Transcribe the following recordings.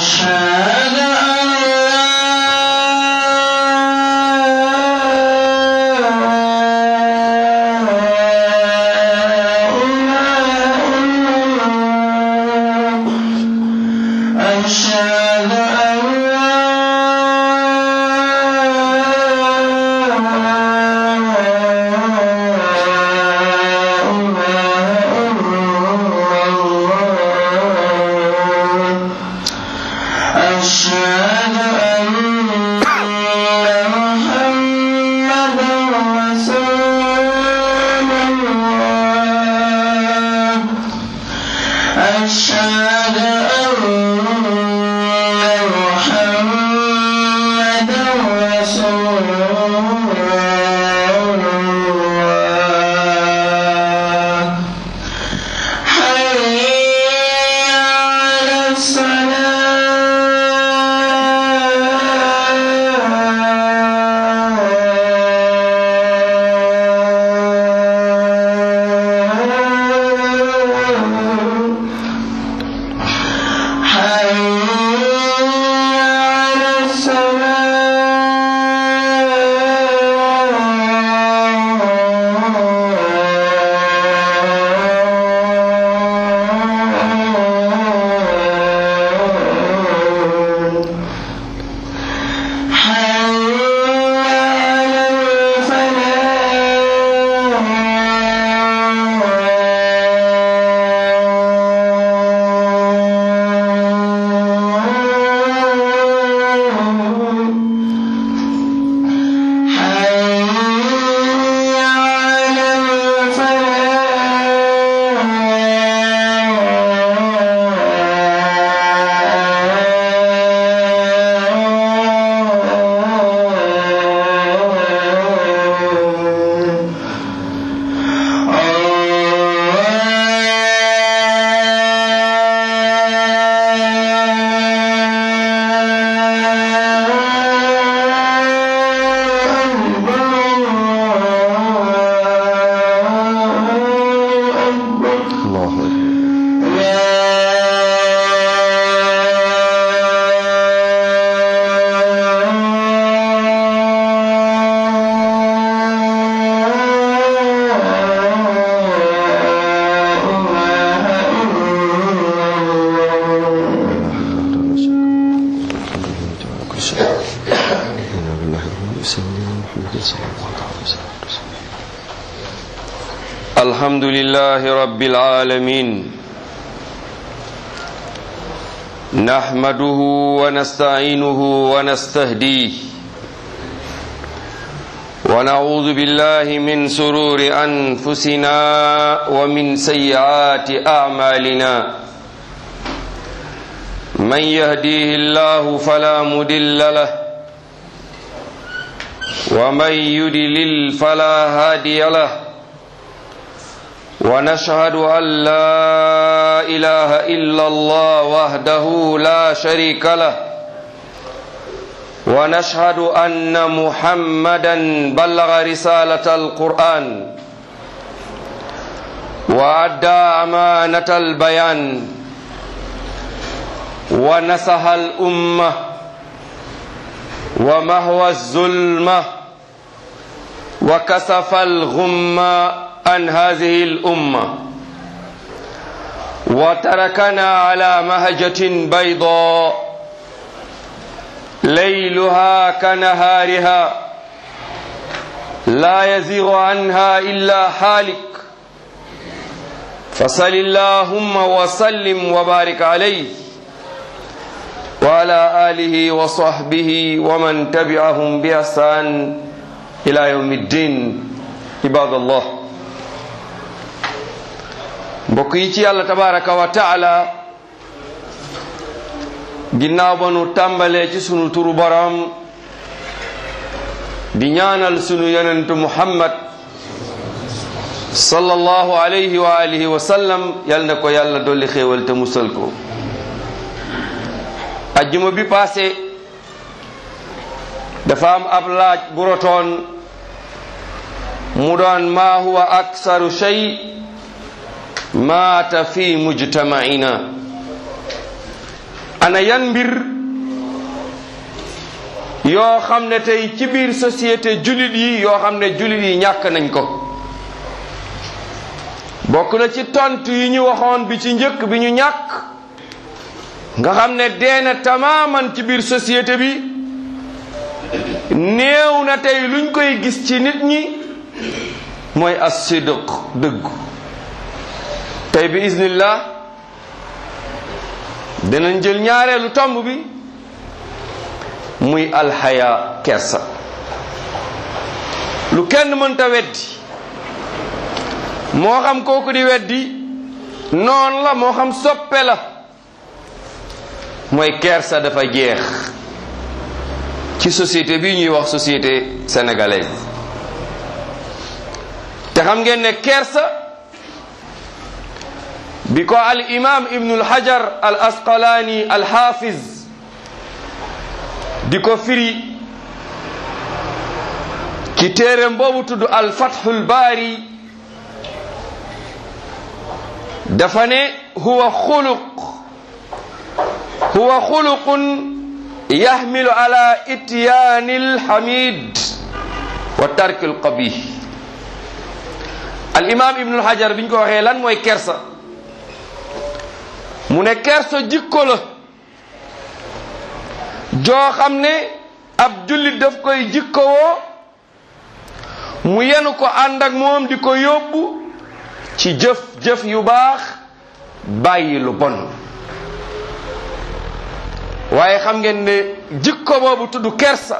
أشهد أن لا أشهد أن أشهد أن محمدا رسول الله أشهد أن محمدا رسول الله حي على الصلاة حي على الصلاة حي على الفلاح حي على الفلاح الله أكبر الحمد لله رب العالمين نحمده ونستعينه ونستهديه ونعوذ بالله من سرور أنفسنا ومن سيئات أعمالنا من يهديه الله فلا مدل له ومن يدلل فلا هادي له ونشهد أن لا إله إلا الله وحده لا شريك له ونشهد أن محمدا بلغ رسالة القرآن وأدى أمانة البيان ونصح الأمة ومهوى الظلمة وكسف الغمة عن هذه الأمة وتركنا على مهجة بيضاء ليلها كنهارها لا يزيغ عنها إلا حالك فصل اللهم وسلم وبارك عليه وعلى آله وصحبه ومن تبعهم بإحسان إلى يوم الدين عباد الله mbokk yi ci yàlla tabaraka wa taala ginnaaw ba nu tàmbalee ci sunu turu borom di ñaanal sunu yonentu muhammad sallallahu alayhi wa alihi wa sallam yal na ko yàlla dolli xéewal te musal ko ajjuma bi passé dafa am ab laaj bu rotoon mu doon maa huwa aksaru shay maata fi mujtama'ina ana yan mbir yoo xam ne tey ci biir société jullit yi yoo xam ne jullit yi ñàkk nañ ko bokk na ci tontu yi ñu waxoon bi ci njëkk bi ñu ñàkk nga xam ne deena tamaaman ci biir société bi néew na tey luñ koy gis ci nit ñi mooy as-sidq dëggu tey bi iznillah dinañ jël ñaareelu tomb bi muy alxaya kersa lu kenn mënta weddi moo xam kooku di weddi noon la moo xam soppe la mooy kersa dafa jeex ci société bi ñuy wax société sénégalaise te xam ngeen ne kersa bi ko al imam ibnul hajar al asqalaani al hafiz di ko firi ci téereem boobu tudd al fathul baari dafa ne huwa xuluq huwa xuluqun yaxmilu ala ityaani alxamid wa tarki alqabih al imam ibnul hajar bi ñu ko waxee lan mooy kersa mu ne kersa jikko la joo xam ne ab jullit daf koy jikkowoo mu yenu ko ànd ak moom di ko yóbbu ci jëf jëf yu baax bàyyi lu bon waaye xam ngeen ne jikko boobu tudd kersa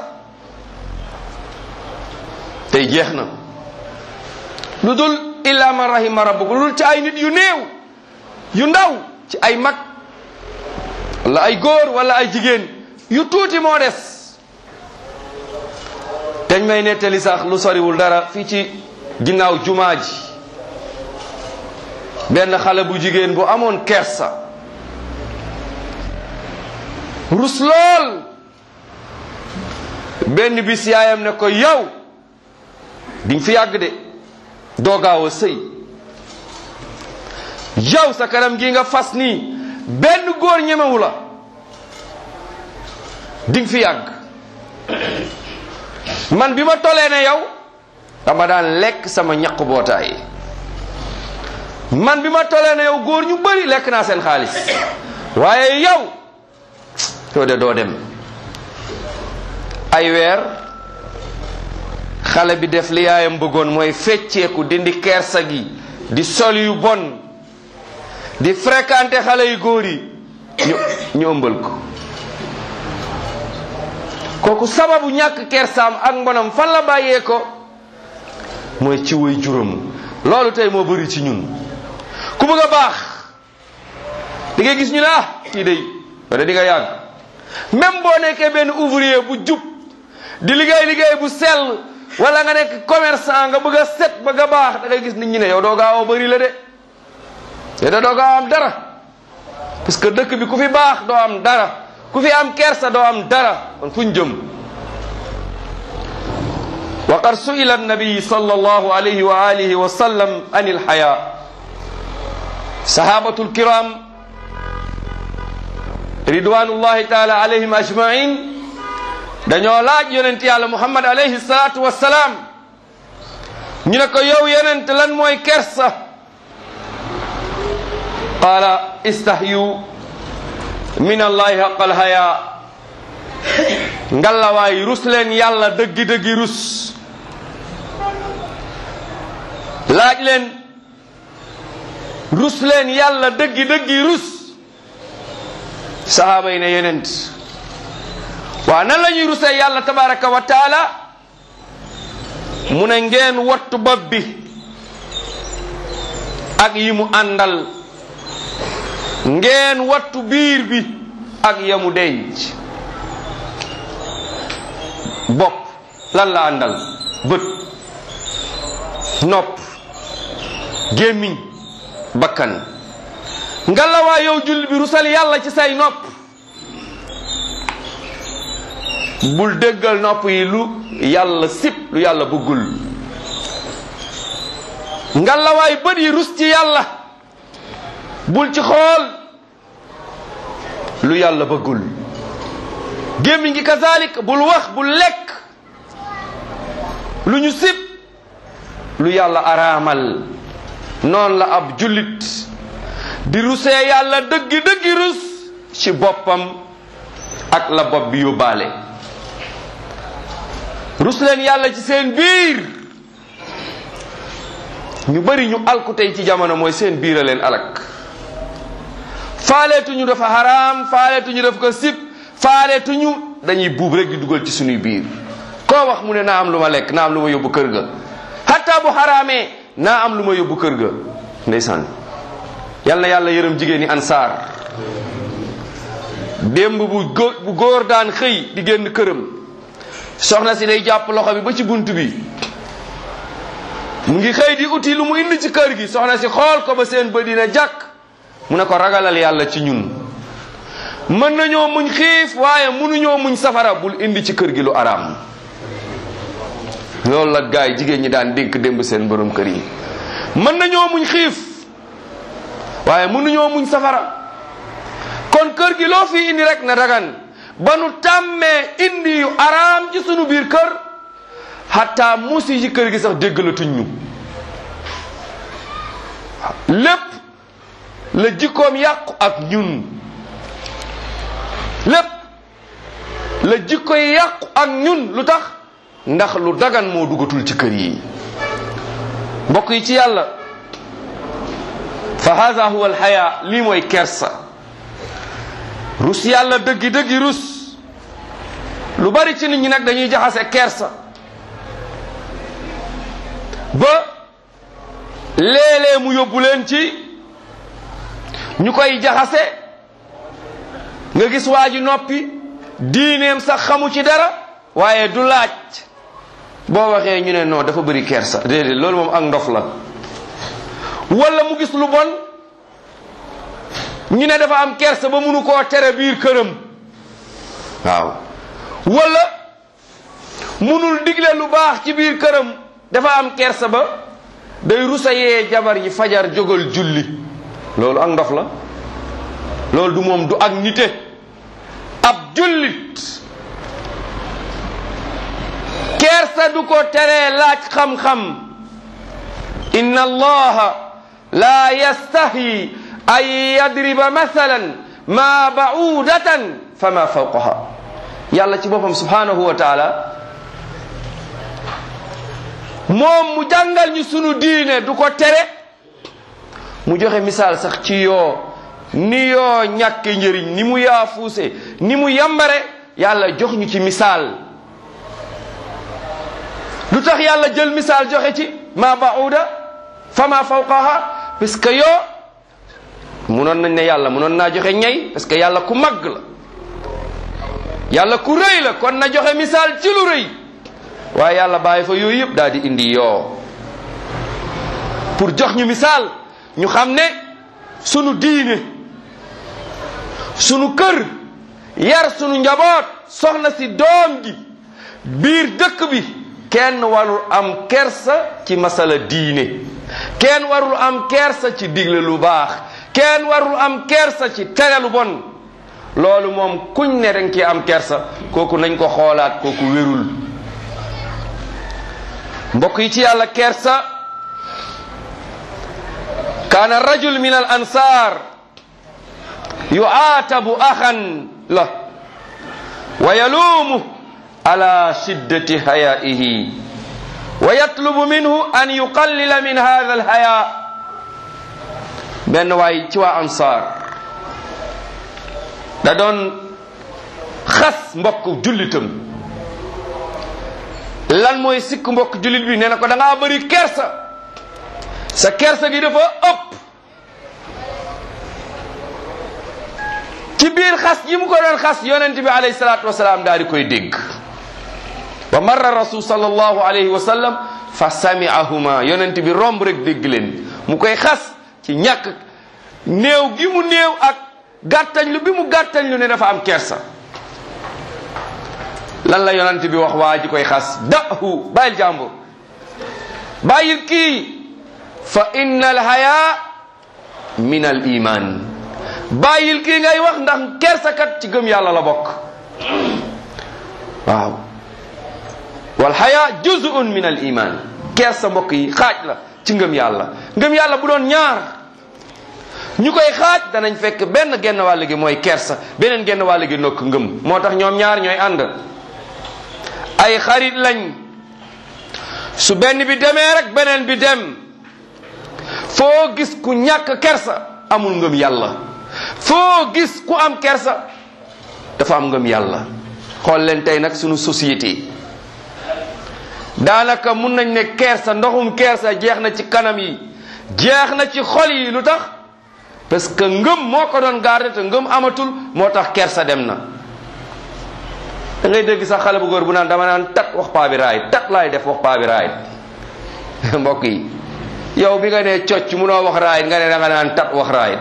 tey jeex na lu dul illa man rahima rabbuk lu dul ci ay nit yu néew yu ndaw ci ay mag wala ay góor wala ay jigéen yu tuuti moo des dañ may nettali sax lu soriwul dara fii ci ginnaaw jumaa ji benn xale bu jigéen bu amoon kersa rus lool benn bis yaayam ne ko yow diñ fi yàgg de doo gaaw a sëy yow sa kanam gi nga fas nii benn góor ñemewu la diñ fi yàgg man bi ma tolee ne yow dama daan lekk sama ñaq bootaay man bi ma tolee ne yow góor ñu bari lekk naa seen xaalis waaye yow yow de doo dem ay weer xale bi def li yaayam bëggoon mooy fecceeku dindi kersa gi di sol yu bon di fréquenter xale yu góor yi ñu ñu ëmbal ko kooku sababu ñàkk kersaam ak mbonam fan la bàyyee ko mooy ci way juróom loolu tey moo bëri ci ñun ku bëgg a baax di nga gis ñu ne ah kii day wala di nga yàgg même boo nekkee benn ouvrier bu jub di liggéey liggéey bu sell wala nga nekk commerçant nga bëgg a set bëgg a baax da ngay gis nit ñi ne yow doo gaaw a bëri la de te da doo gaaw am dara parce que dëkk bi ku fi baax doo am dara ku fi am kersa doo am dara kon fuñ jëm wa qad su'ila annabi sallallahu alayhi wa alihi wa sallam an ilhaya sahabatu lkiram ridwanullahi taala alayhim ajmain dañoo laaj yonent yàlla muhammad alayhi salatu wassalaam ñu ne ko yow yonent lan mooy kersa qaala istahyu min allahi haqal haya ngallawaay rus leen yàlla dëggi-dëggi rus laaj leen rus leen yàlla dëggi-dëggi rus sahaaba yi ne yonent waaw nan la ñuy rusee yàlla tabaraka wa taala mu ne ngeen wattu bopp bi ak yi mu àndal ngeen wattu biir bi ak yamu denc bopp lan la àndal bët nopp gémmiñ bakkan ngalawaa yow julli bi rusal yàlla ci say nopp bul déggal nopp yi lu yàlla sip lu yàlla bëggul ngalawaay bët yi rus ci yàlla bul ci xool lu yàlla bëggul gémmiñ gi kazalik bul wax bul lekk lu ñu sib lu yàlla araamal noonu la ab jullit di rusee yàlla dëggi dëggi rus ci boppam ak la bopp bi yóbbaale rus leen yàlla ci seen biir ñu bari ñu alku tey ci jamono mooy seen biir a leen alak faaleetuñu dafa xaraam faaleetuñu daf ko sib faaleetuñu dañuy buub rek di dugal ci suñuy biir koo wax mu ne naa am lu ma lekk naa am lu ma yóbbu kër ga hatta bu xaraamee naa am lu ma yóbbu kër ga ndeysaan yal na yàlla yërëm jigéen ñi ansaar démb bu góor bu góor daan xëy di génn këram soxna si day jàpp loxo bi ba ci bunt bi mu ngi xëy di uti lu mu indi ci kër gi soxna si xool ko ba seen bët dina jàkk mu ne ko ragalal yàlla ci ñun mën nañoo muñ xiif waaye mënuñoo muñ safara bul indi ci kër gi lu araam loolu la gaay jigéen ñi daan dénk démb seen borom kër yi mën nañoo muñ xiif waaye mënuñoo muñ safara kon kër gi loo fi indi rek na dagan ba nu tàmmee indi yu araam ci sunu biir kër hatta musi ci kër gi sax déggalatuñ ñu lépp la jikkoom yàqu ak ñun lépp la jikko yi yàqu ak ñun lu tax ndax lu dagan moo dugatul ci kër yi mbokk yi ci yàlla fa hada huwa alxaya lii mooy kersa rus yàlla dëggi dëggi rus lu bari ci nit ñi nag dañuy jaxase kersa ba léeg-léeg mu yóbbu leen ci ñu koy jaxase nga gis waa ji noppi diineem sax xamu ci dara waaye du laaj boo waxee ñu ne non dafa bëri kersa déedéet loolu moom ak ndof la wala mu gis lu bon ñu ne dafa am kersa ba munu koo tere biir këram waaw wala munul digle lu baax ci biir këram dafa am kersa ba day rusa yee jabar yi fajar jógal julli loolu ak ndof la loolu du moom du ak nite ab jullit kersa du ko teree laaj xam-xam inna allaha la yastahi an yadriba mathalan ma ba'udatan fama fawqaha yàlla ci boppam subhanahu wa taala moom mu jàngal ñu sunu diine du ko tere mu joxe misaal sax ci yoo ni yoo ñàkke njëriñ ni mu yaafuuse ni mu yambare yàlla jox ñu ci misaal lu tax yàlla jël misaal joxe ci ma ba'uda fama fawqaha parce que yoo munoon nañ ne yàlla munoon naa joxe ñay parce que yàlla ku màgg la yàlla ku rëy la kon na joxe misaal ci lu rëy waaye yàlla bàyyi fa yooyu yëpp daal di indi yoo pour jox ñu misaal ñu xam ne sunu diine sunu kër yar sunu njaboot soxna si doom gi biir dëkk bi kenn warul am kersa ci masala diine kenn warul am kersa ci digle lu baax kenn warul am kersa ci tere lu bon loolu moom kuñ ne danga ci am kersa kooku nañ ko xoolaat kooku wérul mbokk yi ci yàlla kersa kaana rajul min al ansar yuaatabu axan la wa yaluumu ala shiddati hayaihi wa yatlubu minhu an yuqallila min hada al haya benn waay ci waa ansar da doon xas mbokk jullitam lan mooy sikk mbokk jullit bi nee na ko da ngaa bëri kersa sa kersa gi dafa ëpp ci biir xas yi mu ko doon xas yonent bi alayhi salaatu wasalaam daal di koy dégg wa marra rasul sallallahu alayhi wa sallam fa sami'ahuma yonent bi romb rek dégg leen mu koy xas ci ñàkk néew gi mu néew ak gàttañ lu bi mu gàttañ lu ne dafa am kersa lan la yonent bi wax waa ji koy xas dahu bàyyil jàmbur bàyyil kii fa inna al haya min al iman bàyyil kii ngay wax ndax kersakat ci gëm yàlla la bokk waaw wal xaya juz'un min al iman kersa mbokk yi xaaj la ci ngëm yàlla ngëm yàlla bu doon ñaar ñu koy xaaj danañ fekk benn genn wàll gi mooy kersa beneen genn wàll gi nokk ngëm moo tax ñoom ñaar ñooy ànd ay xarit lañ su benn bi demee rek beneen bi dem foo gis ku ñàkk kersa amul ngëm yàlla foo gis ku am kersa dafa am ngëm yàlla xool leen tey nag sunu société daanaka mun nañ ne kersa ndoxum kersa jeex na ci kanam yi jeex na ci xol yi lu tax parce que ngëm moo ko doon garder te ngëm amatul moo tax kersa dem na da ngay dégg sax xale bu góor bu naan dama naan tat wax paa bi raayit tat laay def wax paa bi raayit mbokk yi yow bi nga nee cocc munoo wax raayit nga ne da nga naan tat wax raayit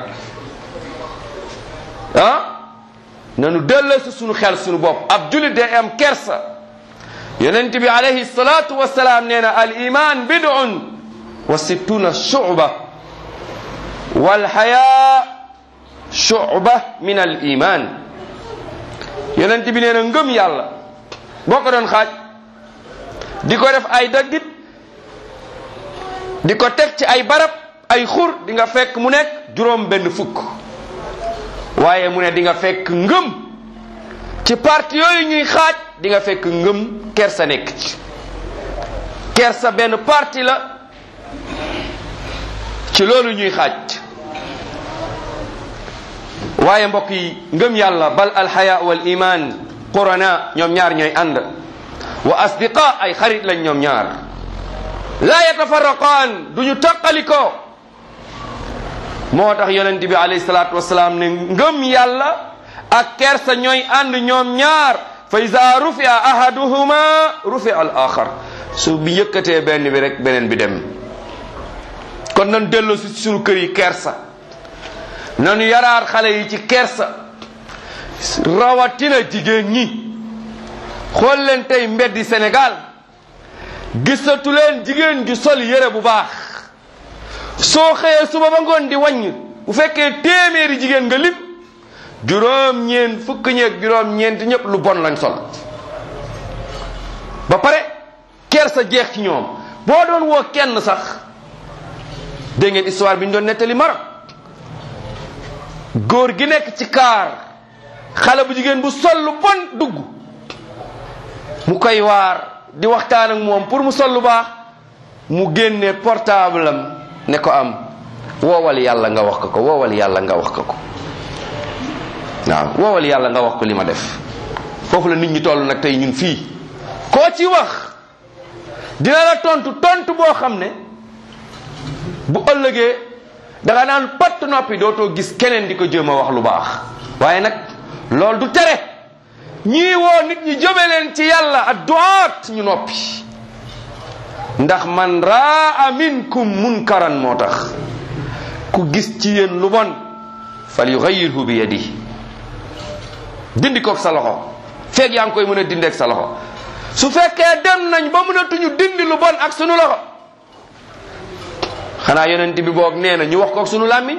ah nanu delloo si sunu xel sunu bopp ab julit day am kersa yonent bi alayhi salatu wasalaam nee na al iman bid'un wa sittuna shu'ba wal haya shu'ba min al iman yonent bi nee na ngëm yàlla boo ko doon xaaj di ko def ay daggit di ko teg ci ay barab ay xur di nga fekk mu nekk juróom benn fukk waaye mu ne di nga fekk ngëm ci parti yooyu ñuy xaaj di nga fekk ngëm kersa nekk ci kersa benn parti la ci loolu ñuy xaaj waaye mbokk yi ngëm yàlla bal alxaya wal iman qurana ñoom ñaar ñooy ànd wa asdiqa ay xarit lañ ñoom ñaar laa yatafarraqaan du ñu taqalikoo moo tax yonent bi alayhi salaatu wasalaam ne ngëm yàlla ak kersa ñooy ànd ñoom ñaar fa ida rufia ahaduhuma rufia al axar su bi yëkkatee benn bi rek beneen bi dem kon nan delloo si suñu kër yi kersa nanu yaraar xale yi ci kersa rawatina jigéen ñi xool leen tey mbeddi Sénégal gisatu leen jigéen ju sol yére bu baax soo xëyee suba ba ngoon di wàññ bu fekkee téeméeri jigéen nga lim juróom-ñeent fukk ñeeg juróom-ñeent ñëpp lu bon lañ sol ba pare kersa jeex ci ñoom boo doon woo kenn sax dégg ngeen histoire bi ñu doon nettali Maroc góor gi nekk ci kaar xale bu jigéen bu sol lu bon dugg mu koy waar di waxtaan ak moom pour mu sol lu baax mu génne portable am ne ko am woowal yàlla nga wax ko ko woowal yàlla nga wax ko ko waaw woowal yàlla nga wax ko li ma def foofu la nit ñi toll nag tey ñun fii koo ci wax dina la tontu tontu boo xam ne bu ëllëgee danga naan patt noppi dootoo gis keneen di ko jéem a wax lu baax waaye nag loolu du tere ñii woo nit ñi jëme leen ci yàlla ak duwaat ñu noppi ndax man raa minkum munkaran moo tax ku gis ci yéen lu bon fal yugayyirhu bi yadi dindi koog sa loxo feeg yaa ngi koy mën a dindeeg sa loxo su fekkee dem nañ ba mënatuñu dindi lu bon ak sunu loxo xanaa yonent bi boog nee na ñu wax koog sunu làmmiñ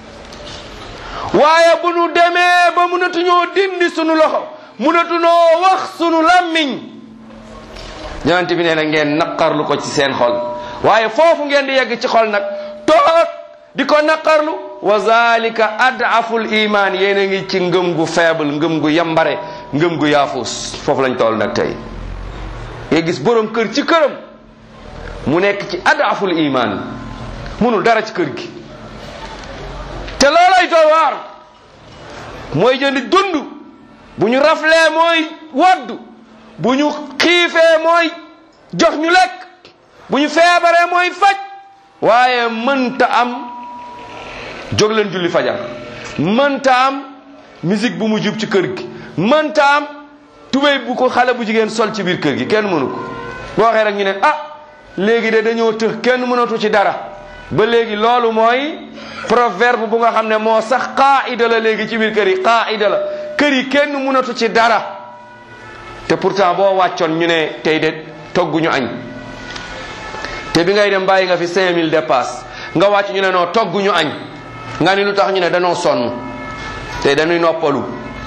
waaye bu nu demee ba mënatuñoo dindi sunu loxo mënatunoo wax sunu làmmiñ yonent bi nee na ngeen naqarlu ko ci seen xol waaye foofu ngeen di yegg ci xol nag toog di ko naqarlu wa zalika adaful iman yéen a ngi ci ngëm gu faible ngëm gu yambare ngëm gu yaafus foofu lañ toll nag tey nga gis borom kër ci këram mu nekk ci adaful iman munul dara ci kër gi te loolay doy waar mooy jëndi dund bu ñu raflee mooy waddu bu ñu xiifee mooy jox ñu lekk bu ñu feebaree mooy faj waaye mënta am jóg leen julli fajar mënta am musique bu mu jub ci kër gi mënta am tubéy bu ko xale bu jigéen sol ci biir kër gi kenn mënu ko boo waxee rek ñu ne ah léegi de dañoo tëx kenn mënatu ci dara ba léegi loolu mooy proverbe bu nga xam ne moo sax qaida la léegi ci biir kër yi qaida la kër yi kenn mënatu ci dara te pourtant boo wàccoon ñu ne tey de togguñu añ te bi ngay dem bàyyi nga fi 5000 dépasse nga wàcc ñu ne noo togguñu añ nga ni lu tax ñu ne danoo sonn tey dañuy noppalu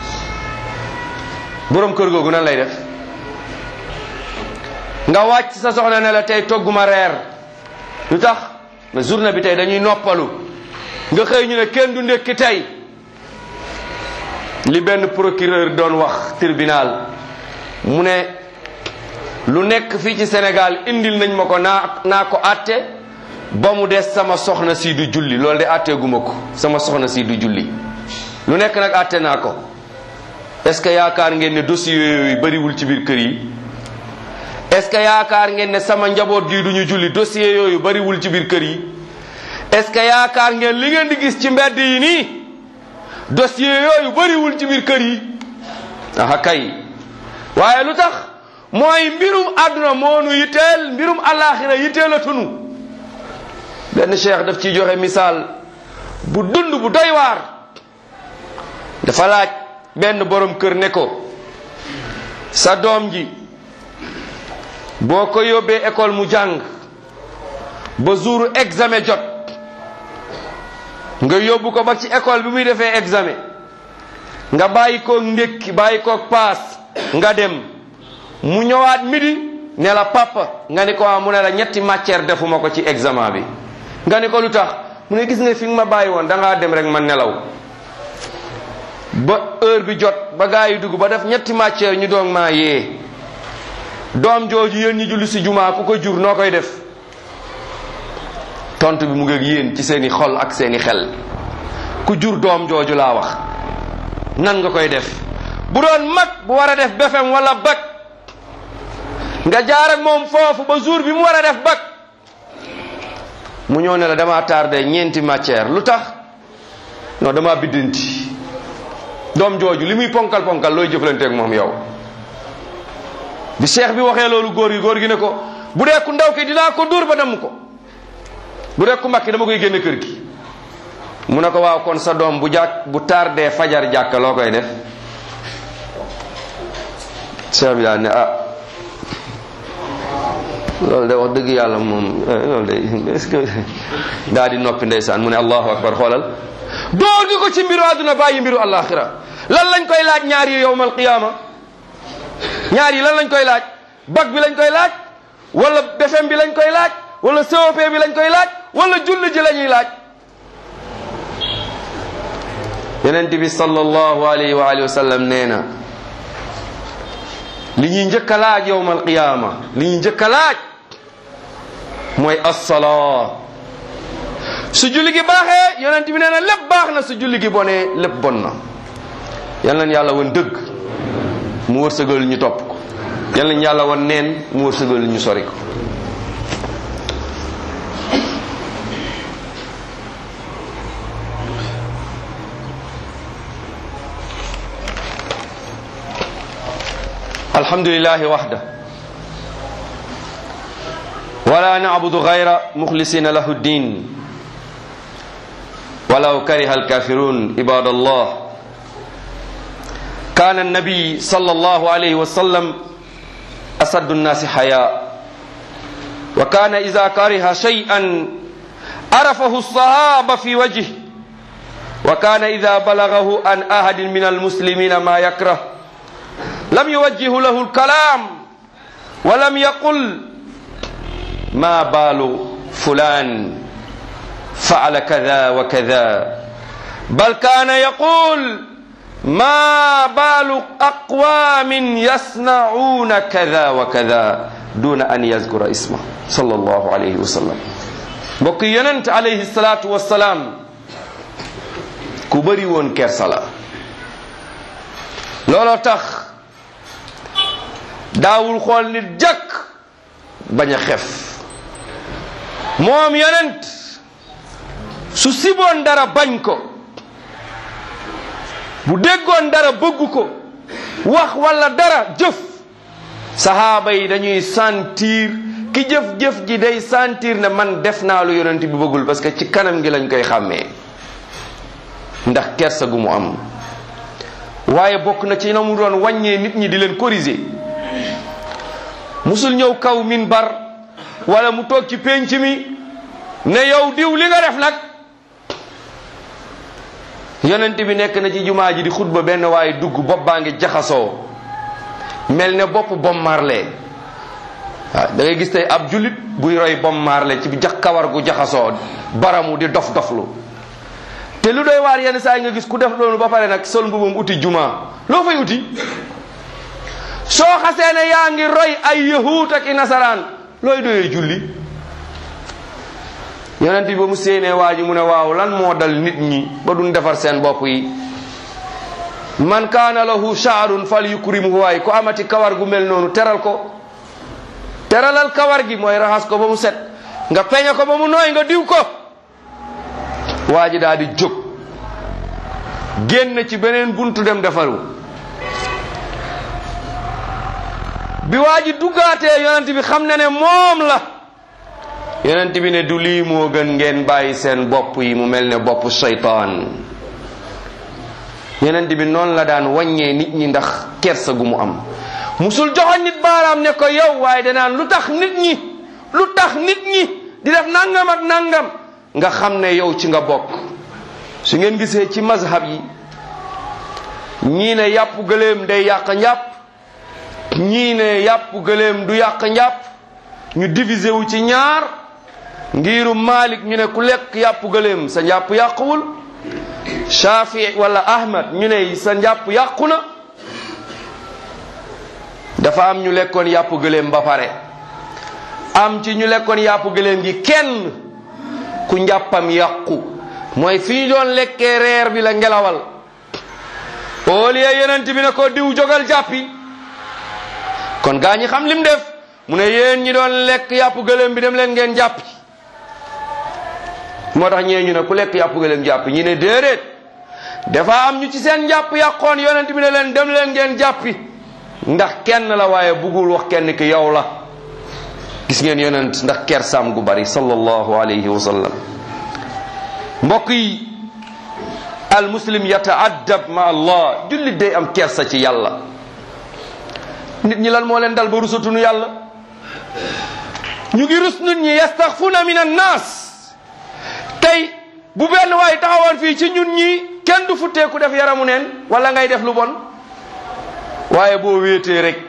borom kër googu nan lay def nga wàcc sa soxna ne la tey togguma reer lu tax mais journée bi tey dañuy noppalu nga xëy ñu ne kenn du ndékki tey li benn procureur doon wax tribunal mu ne lu nekk fii ci Sénégal indil nañ ma ko naa naa ko àtte ba mu des sama soxna si du julli loolu de àtteeguma ko sama soxna si du julli lu nekk nag àtte naa ko est-ce que yaakaar ngeen ne dossier yooyu bariwul ci biir kër yi est-ce que yaakaar ngeen ne sama njaboot gi duñu julli dossier yooyu bariwul ci biir kër yi est-ce que yaakaar ngeen li ngeen di gis ci mbedd yi nii dossier yooyu bariwul ci biir kër yi aha kay waaye lu tax mooy mbirum àdduna moonu yitteel mbirum àllaaxira yitteel a tunu benn cheikh daf ciy joxe misaal bu dund bu doy waar dafa laaj benn borom kër ne ko sa doom ji boo ko yóbbee école mu jàng ba jour examen jot nga yóbbu ko ba ci école bi muy defee examen nga bàyyi koog ndékki bàyyi koog paas nga dem mu ñëwaat midi ne la papa nga ni ko ah mu ne la ñetti matière defuma ko ci examen bi nga ni ko lu tax mu ne gis nga fi nga ma bàyyi woon da ngaa dem rek ma nelaw ba heure bi jot ba gaa yi dugg ba def ñetti matière ñu doog maa yee doom jooju yéen ñi julli si jumaa ku ko jur noo koy def tontu bi mu ngi ak yéen ci seeni xol ak seeni xel ku jur doom jooju laa wax nan nga koy def bu doon mag bu war a def BFEM wala bac nga jaar ak moom foofu ba jour bi mu war a def bac mu ñëw ne la dama tardé ñeenti matière lu tax non dama biddanti doom jooju li muy ponkal ponkal looy jëflanteeg moom yow bi cheikh bi waxee loolu góor gi góor gi ne ko bu dee ku ndaw ki dinaa ko dóor ba damm ko bu dee ku mag ki dama koy génne kër gi mu ne ko waaw kon sa doom bu jàkk bu tardé fajar jàkka loo koy def cheikh bi daal ne ah loolu de wax dëgg yàlla moom loolu de est-ce que daa di noppi ndeysaan mu ne allahu akbar xoolal door gi ko ci mbiru àdduna bàyyi mbiru alaxira lan lañ koy laaj ñaar yi yowmal qiyaama ñaar yi lan lañ koy laaj bac bi lañ koy laaj wala BFEM bi lañ koy laaj wala COP bi lañ koy laaj wala julli ji la ñuy laaj yonent bi sallallahu alayhi wa alihi wa sallam nee na li ñuy njëkk a laaj yowmal qiyaama li ñuy njëkk a laaj mooy assalaa su julli gi baaxee yonent bi nee na lépp baax na su julli gi bonee lépp bon na yal nañ yàlla woon dëgg mu wërsëgal ñu topp ko yal nañ yàlla woon neen mu wërsëgal ñu sori ko alhamdulillahi waxda wala nacbudu gayra muxlisina lahu ddin ولو كره الكافرون عباد الله كان النبي صلى الله عليه وسلم أسد الناس حياء وكان إذا كره شيئا عرفه الصحابة في وجهه وكان إذا بلغه عن أحد من المسلمين ما يكره لم يوجه له الكلام ولم يقل ما بال فلان فعل كذا وكذا بل كان يقول ما بال أقوام يصنعون كذا وكذا دون أن يذكر اسمه صلى الله عليه وسلم mbokk yonent alayhi salaatu wassalaam ku bëri woon kersa la looloo tax daawul xool nit jàkk bañ a xef moom yonent su siboon dara bañ ko bu déggoon dara bëgg ko wax walla dara jëf sahaaba yi dañuy sentir ki jëf-jëf ji day sentir ne man def naa lu yonent bi bëggul parce que ci kanam gi lañ koy xàmmee ndax kersa gu mu am waaye bokk na ci na mu doon wàññee nit ñi di leen corriger musul ñëw kaw minbar wala mu toog ci pénc mi ne yow diw li nga def nag yonent bi nekk na ci jumaa ji di xutba benn waaye dugg bopp baa ngi jaxasoo mel ne bopp bom marle waaw da ngay gis tey ab jullit buy roy bom marle ci jax kawar gu jaxasoo baramu di dof doflu te lu doy waar yenn saa yi nga gis ku def loolu ba pare nag sol mbubam uti jumaa loo fay uti soo xasee ne yaa ngi roy ay yahuut ak i nasaraan looy doyee julli yonent bi ba mu séenee waa ji mu ne waaw lan moo dal nit ñi ba duñ defar seen bopp yi man kaana lahu shaarun fal yukrimhu waay ku amati kawar gu mel noonu teral ko teralal kawar gi mooy raxas ko ba mu set nga peñe ko ba mu nooy nga diw ko waa ji daal di jóg génn ci beneen buntu dem defaru bi waa ji duggaatee yonent bi xam na ne moom la yonent bi ne du lii moo gën ngeen bàyyi seen bopp yi mu mel ne bopp seytaan yonent bi noonu la daan wàññee nit ñi ndax kersa gu mu am musul joxoñ nit baaraam ne ko yow waaye danaan lu tax nit ñi lu tax nit ñi di def nangam ak nangam nga xam ne yow ci nga bokk su ngeen gisee ci mazhab yi ñii ne yàpp gëléem day yàq njàpp ñii ne yàpp gëléem du yàq njàpp ñu divisé wu ci ñaar ngiru Malik ñu ne ku lekk yàpp gëléem sa njàpp yàquwul Shafi wala Ahmad ñu ne sa njàpp yàqu na dafa am ñu lekkoon yàpp gëléem ba pare am ci ñu lekkoon yàpp gëléem gi kenn ku njàppam yàqu mooy fi ñu doon lekkee reer bi la ngelawal au lieu yonent bi ne ko diw jógal jàppi kon gaa ñi xam lim def mu ne yéen ñi doon lekk yàpp gëléem bi dem leen ngeen jàppi moo tax ñee ñu ne ku lekk yàpp gëléem jàppi ñi ne déedéet dafa am ñu ci seen njàpp yàqoon yonent bi ne leen dem leen ngeen jàppi ndax kenn la waaye buggul wax kenn ki yow la gis ngeen yonent ndax kersaam gu bari sallallahu alayhi wa sallam mbokk yi al muslim yata'addab ma allah jullit day am kersa ci yàlla nit ñi lan moo leen dal ba rusatunu yàlla ñu ngi rus nit ñi yastaxfuna min annaas tey bu benn waay taxawoon fii ci ñun ñi kenn du futteeku def yaramu neen wala ngay def lu bon waaye boo wéetee rek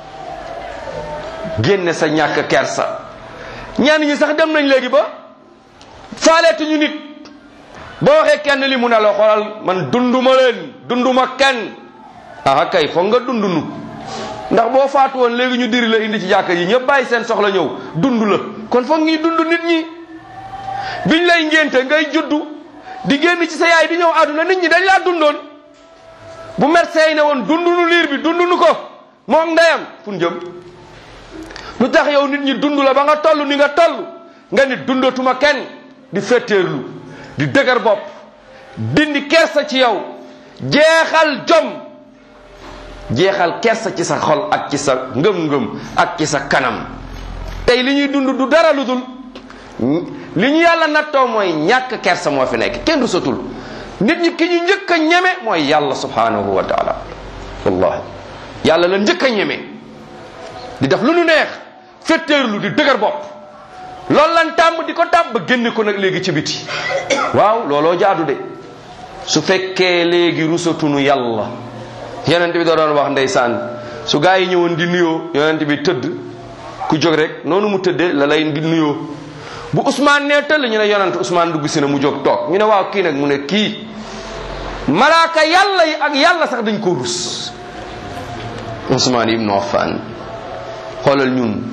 génne sa ñàkk kersa ñenn ñi sax dem nañ léegi ba faaleetuñu nit boo waxee kenn li mu ne la xoolal man dunduma leen dunduma kenn aha kay foog nga dundunu ndax boo faatu woon léegi ñu diri la indi ci jàkka yi ñëpp bàyyi seen soxla ñëw dund la kon foog ñuy dund nit ñi biñ lay ngénte ngay juddu di génn ci sa yaay di ñëw àdduna nit ñi dañ laa dundoon bu médecin yi ne woon dundunu liir bi dundunu ko moom ndeyam fu jëm lu tax yow nit ñi dund la ba nga toll ni nga toll nga ni dundatuma kenn di fetteerlu di dëgër bopp dindi kersa ci yow jeexal jom jeexal kersa ci sa xol ak ci sa ngëm-ngëm ak ci sa kanam tey li ñuy dund du dara lu dul li ñu yàlla nattoo mooy ñàkk kersa moo fi nekk kenn du satul nit ñi ki ñu njëkk a ñeme mooy yàlla subhanahu wa taala wallahi yàlla la njëkk a ñeme di def lu nu neex fetteerlu di dëgër bopp loolu lan tàmm di ko tàmm ba génne ko nag léegi ci biti waaw looloo jaadu de su fekkee léegi rusatunu yàlla yonent bi da doon wax ndeysaan su gaa yi ñëwoon di nuyoo yonent bi tëdd ku jóg rek noonu mu tëddee la lay di nuyoo bu Ousmane nee tëll ñu ne yonent Ousmane dugg si na mu jóg toog ñu ne waaw kii nag mu ne kii malaaka yàlla yi ak yàlla sax dañ ko rus Ousmane ibn Affan xoolal ñun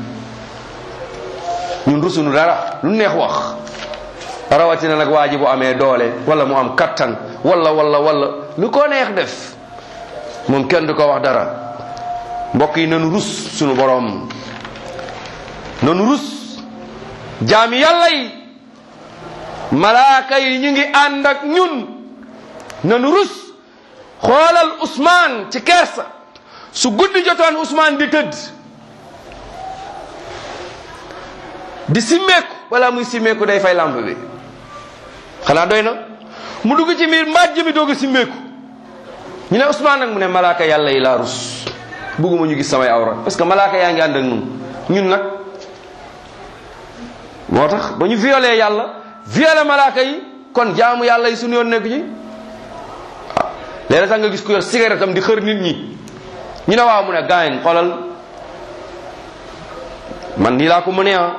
ñun rusunu dara lu neex wax rawatina nag waa ji bu amee doole wala mu am kattan wala wala wala lu ko neex def moom kenn du ko wax dara mbokk yi nanu rus sunu boroom nanu rus jaami yàlla yi malaaka yi ñu ngi ànd ak ñun nanu rus xoolal Ousmane ci kersa su guddi jotoon Ousmane di tëdd di simmeeku wala muy simmeeku day fay lamp bi xanaa doy na mu dugg ci biir mbàjj mi doog a simmeeku ñu ne Ousmane nag mu ne malaaka yàlla yi laa rus bugguma ñu gis samay awra parce que malaaka yaa ngi ànd ak ñun ñun nag moo tax ba ñu violé yàlla violé malaaka yi kon jaamu yàlla yi suñu yoon nekk ci léeg sax nga gis ku yor cigarette am di xër nit ñi ñu ne waaw mu ne gaañ xoolal man nii laa ko mënee ah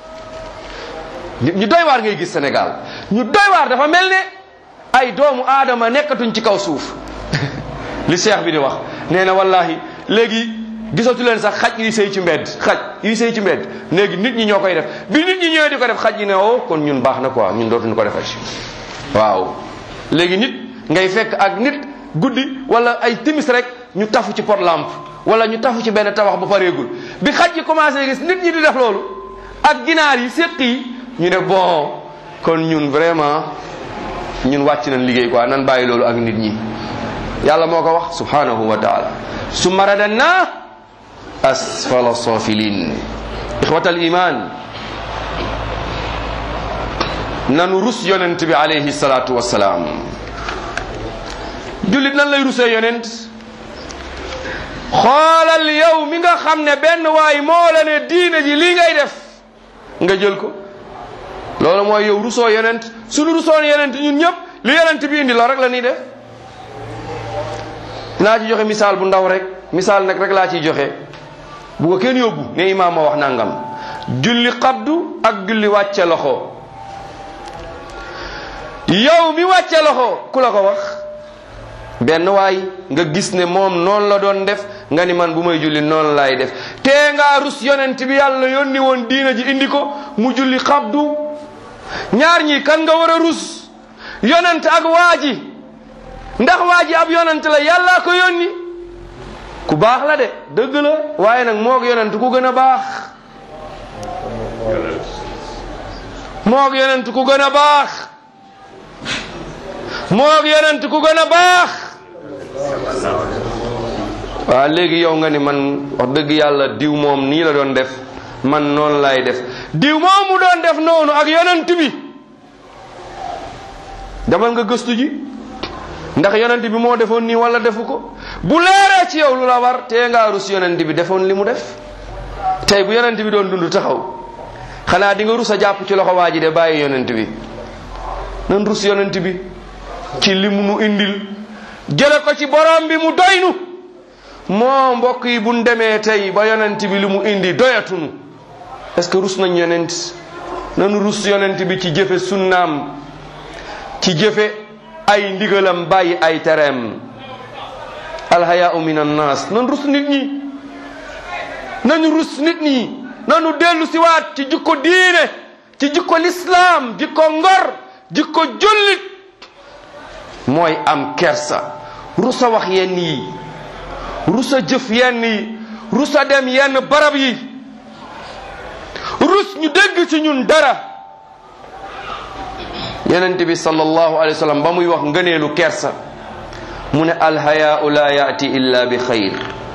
ñu doy waar ngay gis Sénégal ñu doy waar dafa mel ne ay doomu aadama nekkatuñ ci kaw suuf li cheikh bi di wax nee na wallahi léegi gisatu leen sax xaj yi sëy ci mbedd xaj yi sëy ci mbedd léegi nit ñi ñoo koy def bi nit ñi ñëwee di ko def xaj yi ne oh kon ñun baax na quoi ñun dootuñu ko defati waaw léegi nit ngay fekk ak nit guddi wala ay timis rek ñu tafu ci pot lampe wala ñu tafu ci benn tabax bu pareegul bi xaj yi commencé gis nit ñi di def loolu ak ginaar yi séq yi ñu ne bon kon ñun vraiment ñun wàcc nañ liggéey quoi nan bàyyi loolu ak nit ñi yàlla moo ko wax subhanahu wa taala summa radanna asfala safilin ixwata al iman nanu rus yonent bi alayhi salatu wasalaam jullit nan lay rusee yonent xoolal yow mi nga xam ne benn waay moo la ne diine ji lii ngay def nga jël ko loolu mooy yow rusoo yonent suñu rusoon yonent ñun ñëpp li yonent bi indi loolu rek la ñuy def naa ci joxe misaal bu ndaw rek misaal nag rek laa ciy joxe bu ko kenn yóbbu ne imaam ma wax nangam julli xabdu ak julli wàcce loxo yow mi wàcce loxo ku la ko wax benn waay nga gis ne moom noonu la doon def nga ni man bu may julli noonu laay def te ngaa rus yonent bi yàlla yónni woon diina ji indi ko mu julli xabdu ñaar ñi kan nga war a rus yonent ak waa ji ndax waa ji ab yonent la yàllaa ko yónni ku baax la de dëgg la waaye nag moog yonent ku gën a baax moog yonent ku gën a baax moog yonent ku gën a baax waaw léegi yow nga ni man wax dëgg yàlla diw moom nii la doon def man noonu laay def diw moom mu doon def noonu ak yonent bi demal nga gëstu ji ndax yonent bi moo defoon nii wala defu ko bu leeree ci yow lu la war tee ngaa rus yonent bi defoon li mu def tey bu yonent bi doon dund taxaw xanaa di nga rus a jàpp ci loxo waa ji de bàyyi yonent bi nan rus yonent bi ci li mu nu indil jële ko ci borom bi mu doynu moo mbokk yi buñ demee tey ba yonent bi li mu indi doyatunu est-ce que rus nañ yonent nanu rus yonent bi ci jëfe sunnaam ci jëfe ay ndigalam bàyyi ay tereem alhayaau min annas nan rus nit ñi nañu rus nit ñi nanu dellu siwaat ci jikko diine ci jikko lislaam jikko ngor jikko jullit mooy am kersa rusa wax yenn yi rusa jëf yenn yi rusa dem yenn barab yi rus ñu dégg ci ñun dara yonent bi sallallahu alayhi wa sallam ba muy wax ngëneelu kersa mu ne alhayaau la yaati illa bi xayr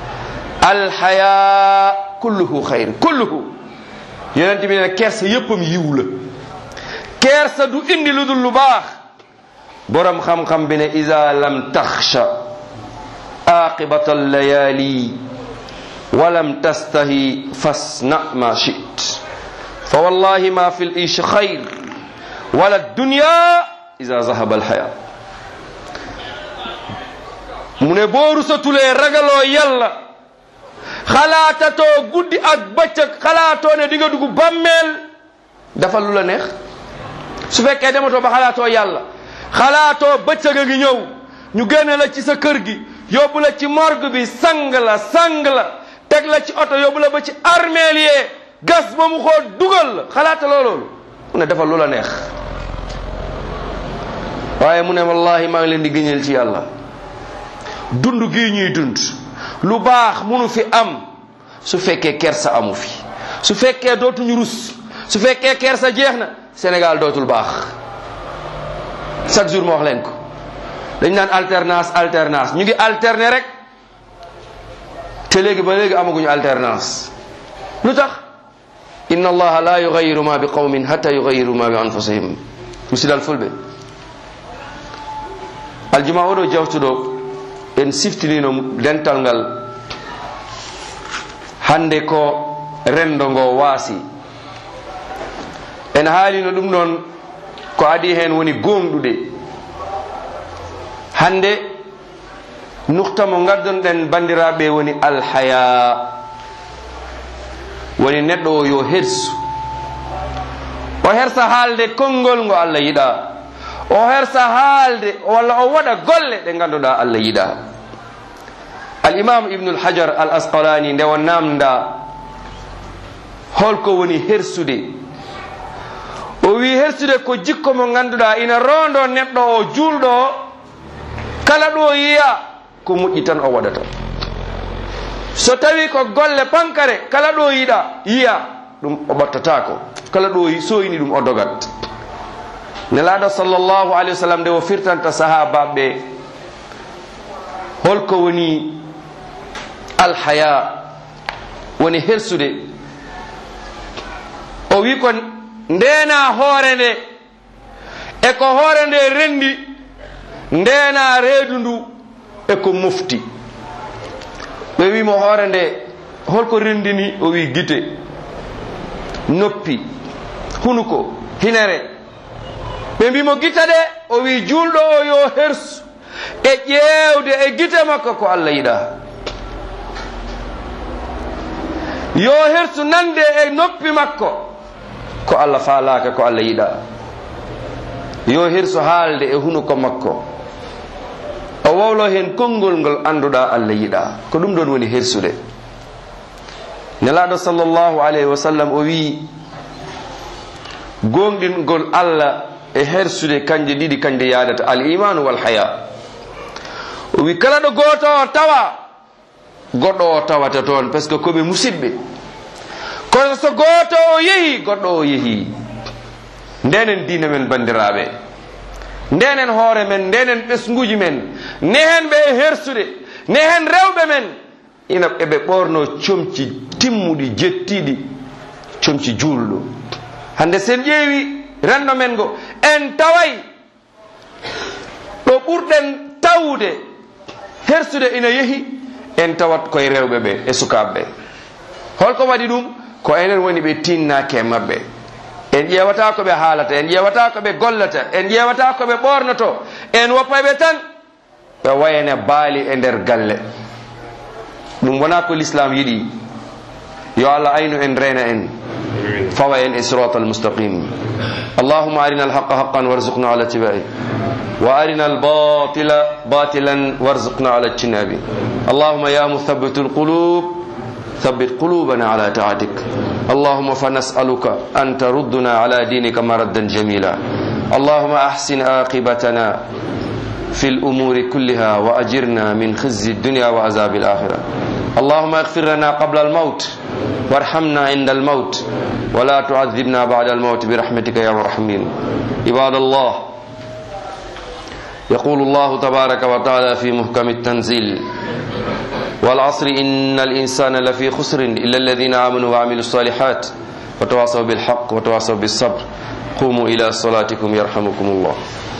alhayaa kulluhu xayr kulluhu yonent bi ne kersa yéppam yiw la kersa du indi lu dul lu baax borom xam-xam bi ne ida lam taxsha aqibata allayali walam tastahi fasna ma shit fa wallahi ma fi lish xayr wala dunya ida zahaba alxaya mu ne boo rusatulee ragaloo yàlla xalaatatoo guddi ak bëccëg xalaatoo ne di nga dugg bàmmeel dafa lu la neex su fekkee dematoo ba xalaatoo yàlla xalaatoo bëccëg a ngi ñëw ñu génne la ci sa kër gi yóbbu la ci morgue bi sang la sang la teg la ci oto yóbbu la ba ci armeel yee gas ba mu xoo dugal la xalaata loo loolu mu ne dafa lu la neex waaye mu ne wallahi maa ngi leen di gëñal ci yàlla dund gii ñuy dund lu baax munu fi am su fekkee kersa amu fi su fekkee dootuñu rus su fekkee kersa jeex na Sénégal dootul baax chaque jour ma wax leen ko dañ naan alternance alternance ñu ngi alterner rek te léegi ba léegi amaguñu alternance lu tax inna allaha la yugayiru ma bi qawmin hatta yugayiru ma bi anfusihim musidal fulɓe aljuma oɗo jawtuɗo en siftinino dental ngal hande ko rendo ngo waasi en haalino ɗum ɗon ko adi hen woni gonɗuɗe hande nukta mo ngaddonɗen bandiraɓe woni alhaya woni neɗɗo o yo hersu o hersa haalde konngol ngo allah yiɗa o hersa haalde walla o waɗa golle ɗe ngannduɗa allah yiɗa al-imam ibnul hajar al asqalani nde o namda holko woni hersude o wi hersude ko jikko mo ngannduɗa ina rondo neɗɗo o julɗo o kala ɗo yiya ko moƴƴi tan o waɗata so tawi ko golle pankare kala ɗo yiɗa yiya ɗum o ɓattatako kala ɗo soyni ɗum o dogat nelaɗo sallllahu alayhi wa sallam nde o firtanta sahabaɓe ɓe holko woni alhaya woni hersude o wi ko ndena hoore nde e ko hoore nde rendi ndena reedu ndu e ko mofti ɓe wimo hoore nde holko rendini o wi gite noppi hunuko hinere ɓe mbimo gita ɗe o wi julɗo o yo hersu e ƴeewde e gite makko ko allah yiɗa yo hersu nande e noppi makko ko allah faalaka ko allah yiɗa yo hersu haalde e hunuko makko o wowlo hen konngol ngol annduɗa allah yiɗa ko ɗum ɗon woni hersude nelaɗo sallllahu alayhi wa sallam o wi gonɗingol allah e hersude kanje ɗiɗi kanje yadata al imanu wal haya o wi kala ɗo goto o tawa goɗɗo o tawata toon par ce que koɓe musidɓe kono so goto o yeehi goɗɗo o yeehi ndenen diina men bandiraɓe ndenen hoore men ndenen ɓesguji men nehen ɓe e hersude nehen rewɓe men ina eɓe ɓorno comci timmuɗi jettiɗi comci julɗo hande sen ƴeewi renɗo men ngo en taway ɗo ɓurɗen tawde hersude ina yeehi en tawat koye rewɓe ɓe e sukaɓe ɓe holko waɗi ɗum ko enen woni ɓe tinnake e mabɓe en ƴewata ko ɓe haalata en ƴewata ko ɓe gollata en ƴewata ko ɓe ɓornoto en woppaɓe tan ɓe wayane baali e nder galle ɗum wona ko l'islam yiɗi yo allah aynu en rena en fawa en e sirat almustaqim اللهم أرنا الحق حقا وارزقنا على اتباعه وأرنا الباطل باطلا وارزقنا على اجتنابه اللهم يا مثبت القلوب ثبت قلوبنا على طاعتك اللهم فنسألك أن تردنا على دينك مردا جميلا اللهم أحسن عاقبتنا في الأمور كلها وأجرنا من خزي الدنيا وعذاب الآخرة اللهم اغفر لنا قبل الموت وارحمنا عند الموت ولا تعذبنا بعد الموت برحمتك يا مرحمين عباد الله يقول الله تبارك وتعالى في محكم التنزيل والعصر إن الإنسان لفي خسر إلا الذين آمنوا وعملوا الصالحات وتواصوا بالحق وتواصوا بالصبر قوموا إلى صلاتكم يرحمكم الله